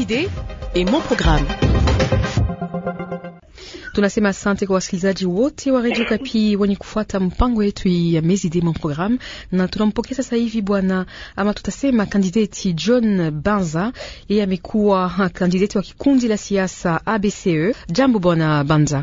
idées et mon programme. Tunasema asante kwa wasikilizaji wote wa Radio Kapi wenye kufuata mpango yetu ya Mes Mon Programme, na tunampokea sasa hivi bwana ama tutasema kandidati John Banza. Yeye amekuwa kandidati wa kikundi la siasa ABCE. Jambo bwana Banza.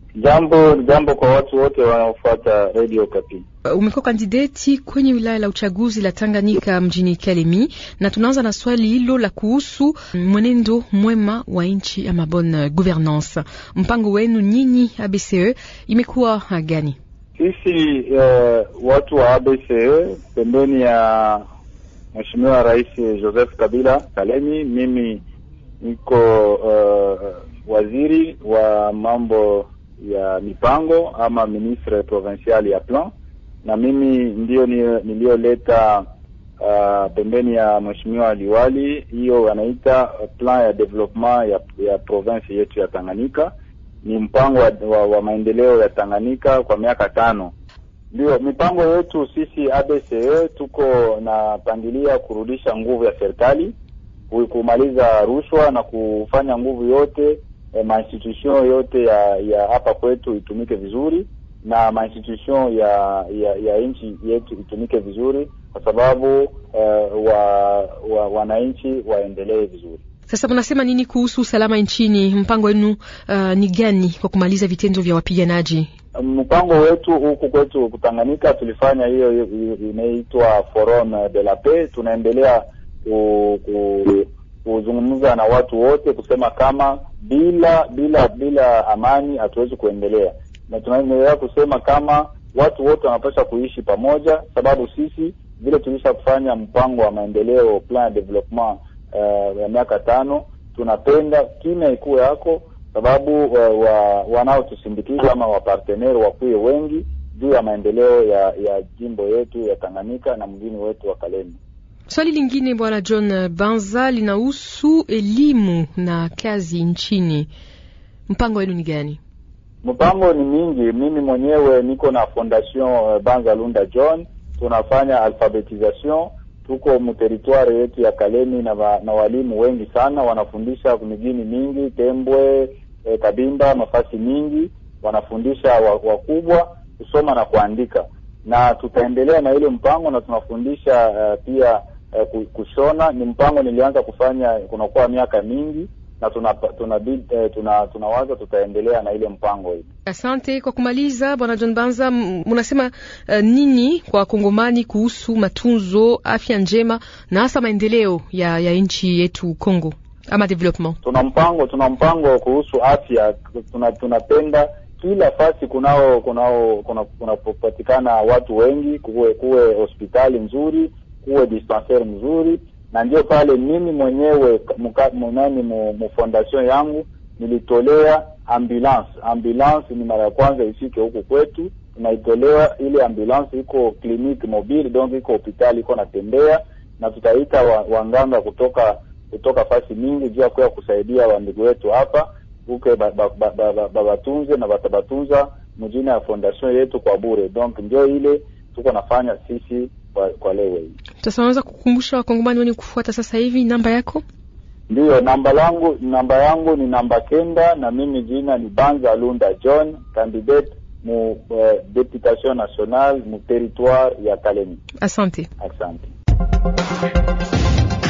Jambo jambo kwa watu wote wanaofuata Radio Kapi. Uh, umekuwa kandidati kwenye wilaya la uchaguzi la Tanganyika mjini Kalemi, na tunaanza na swali hilo la kuhusu mwenendo mwema wa nchi ama bonne gouvernance. Mpango wenu nyinyi ABCE imekuwa gani? Sisi uh, watu wa ABCE pembeni ya Mheshimiwa Rais Joseph Kabila Kalemi, mimi niko uh, waziri wa mambo ya mipango ama ministre provincial ya plan, na mimi ndio niliyoleta uh, pembeni ya mheshimiwa liwali hiyo wanaita plan ya development ya, ya province yetu ya Tanganyika. Ni mpango wa, wa, wa maendeleo ya Tanganyika kwa miaka tano. Ndio mipango yetu sisi ABCE, tuko napangilia kurudisha nguvu ya serikali, kumaliza rushwa na kufanya nguvu yote E, mainstitution yote ya ya hapa kwetu itumike vizuri na mainstitution ya ya, ya nchi yetu itumike vizuri kwa sababu uh, wa, wa wananchi waendelee vizuri. Sasa mnasema nini kuhusu usalama nchini? Mpango wenu uh, ni gani kwa kumaliza vitendo vya wapiganaji? Mpango wetu huku kwetu Kutanganyika tulifanya hiyo inaitwa Forum de la Paix. Tunaendelea ku, ku kuzungumza na watu wote kusema kama bila bila bila amani hatuwezi kuendelea, na tunaendelea kusema kama watu wote wanapaswa kuishi pamoja, sababu sisi vile tulisha kufanya mpango wa maendeleo plan de development uh, ya miaka tano, tunapenda kimya ikuwe yako, sababu uh, wa, wanaotusindikiza ama waparteneri wakuwe wengi juu ya maendeleo ya ya jimbo yetu ya Tanganyika na mgini wetu wa Kalemi. Swali lingine Bwana John Banza linahusu elimu na kazi nchini. Mpango wenu ni gani? Mpango ni mingi. Mimi mwenyewe niko na Fondation Banza Lunda John, tunafanya alphabetisation, tuko muteritware yetu ya Kalemi na, wa, na walimu wengi sana wanafundisha migini mingi Tembwe, e, Kabimba, mafasi mingi wanafundisha wakubwa wa kusoma na kuandika, na tutaendelea na ile mpango na tunafundisha uh, pia Uh, kushona ni mpango nilianza kufanya kunakuwa miaka mingi na tuna tuna tuna tunawaza tutaendelea na ile mpango hii. Asante kwa kumaliza, bwana John Banza, mnasema uh, nini kwa Kongomani kuhusu matunzo, afya njema na hasa maendeleo ya, ya nchi yetu Kongo ama development? Tuna mpango tuna mpango kuhusu afya, tuna tunapenda kila fasi kunao kunao kunapopatikana kuna watu wengi, kuwe kuwe hospitali nzuri kuwe dispensaire mzuri, na ndio pale mimi mwenyewe mnani mu fondation yangu nilitolea ambulance. Ambulance ni mara ya kwanza ifike huku kwetu, tunaitolewa ile ambulance, iko clinique mobile, donc iko hospitali iko natembea, na tutaita wanganga wa kutoka kutoka fasi mingi juu ya kuya kusaidia wandugu wetu hapa uke babatunze na batabatunza mjini ya fondation yetu kwa bure. Donc ndio ile tuko nafanya sisi kwa, kwa leo hii. Sasa unaweza kukumbusha wakongomani wenye kufuata sasa hivi namba yako? Ndiyo, namba langu namba yangu ni namba kenda, na mimi jina ni Banza Lunda John, candidate mu uh, deputation nationale mu territoire ya Kalemi. Asante, asante.